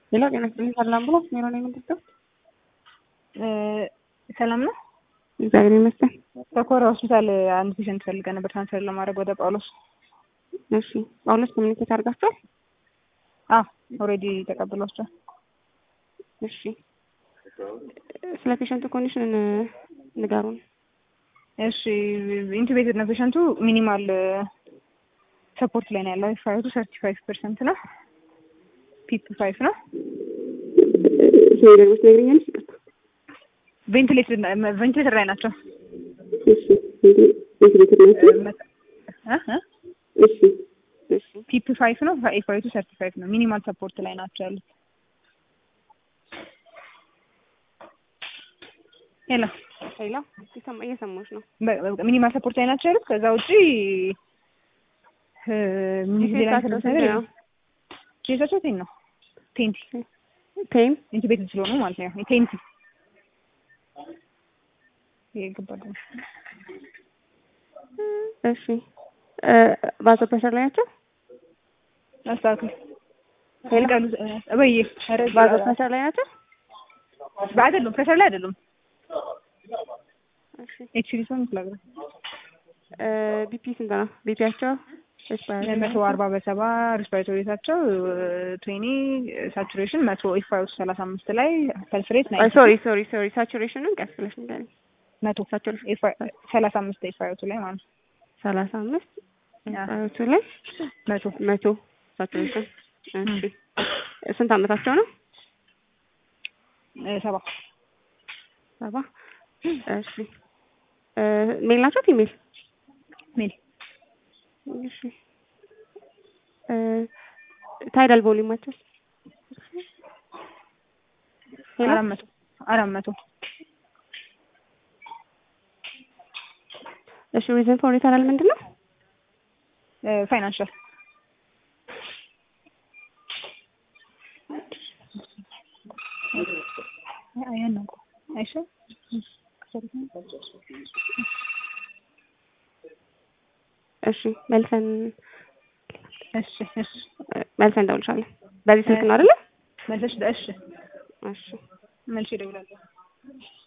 ሌላ ጤና ይስጥልኝ ሰላም ብሎ ሜሮ ነው የምንጠቀም ሰላም ነው። እግዚአብሔር ይመስገን። በኮራ ሆስፒታል አንድ ፔሸንት ፈልገ ነበር ትራንስፈር ለማድረግ ወደ ጳውሎስ። እሺ ጳውሎስ ኮሚኒኬት አድርጋችኋል? አዎ ኦልሬዲ ተቀብሏቸዋል። እሺ ስለ ፔሸንቱ ኮንዲሽን ንገሩን። እሺ ኢንቱቤትድ ነው ፔሸንቱ። ሚኒማል ሰፖርት ላይ ነው ያለው። ፋይቱ ሰርቲ ፋይቭ ፐርሰንት ነው። ፒፕ ፋይቭ ነው። እሺ ደግሞ ትነግሪኛለሽ? ይቅርታ ቬንቲሌተር ቬንቲሌተር ላይ ናቸው። እሺ ቬንቲሌተር ናቸው። እ እ እሺ እሺ ፒፕ ፋይቭ ነው። ፋይቱ ሰርቲ ፋይቭ ነው። ሚኒማል ሰፖርት ላይ ናቸው ያሉት። ሄሎ ሌላ ይሰማ- እየሰማሁሽ ነው። ሚኒማል ሰፖርት ላይ ናቸው ያሉት። ከዛ ውጪ ኬሳቸው ስንት ነው? ኬሳቸው ቴን ነው ቴንቲ ቴም ኢንቱቤትድ ስለሆኑ ማለት ነው። ቴንቲ ይሄ ገባል። እሺ ባዞ ፕሬሸር ላይ ናቸው። አስተካክል ሄሎ ቃሉ ወይ ኧረ ባዞ ፕሬሸር ላይ ናቸው። አይደሉም ፕሬሸር ላይ አይደሉም። እሺ ኤችዲ ሰው ምትላግራ ቢፒ ስንት ነው? ቢፒያቸው መቶ አርባ በሰባ ሪስፓይሬቶሪ ሬታቸው ትዌኒ ሳቹሬሽን መቶ ኢፋይ ሰላሳ አምስት ላይ ፐልስ ሬት ናይ ሶሪ ሶሪ ሶሪ ሳቹሬሽኑን ቀስ ብለሽ ንገሪኝ። መቶ ሳቹሬሽን ሰላሳ አምስት ኢፋዮቱ ላይ ማለት ነው። ሰላሳ አምስት ያ። ቱ ላይ መቶ መቶ ሳቹሬሽን። እሺ ስንት አመታቸው ነው? እ ሰባ ሰባ እሺ ሜል ናቸው ፊሜል? ሜል እሺ ታይዳል ቮሊዩማቸው ሄሎ አራት መቶ አራት መቶ እሺ ሪዝን ፎር ሪፈራል ምንድን ነው? ፋይናንሻል ያን ነው አይሻ እሺ መልሰን እሺ እሺ መልሰን እንደውልሻለን። በዚህ ስልክ ነው አይደለ? መልሰሽ እሺ እሺ መልሼ እደውላለሁ።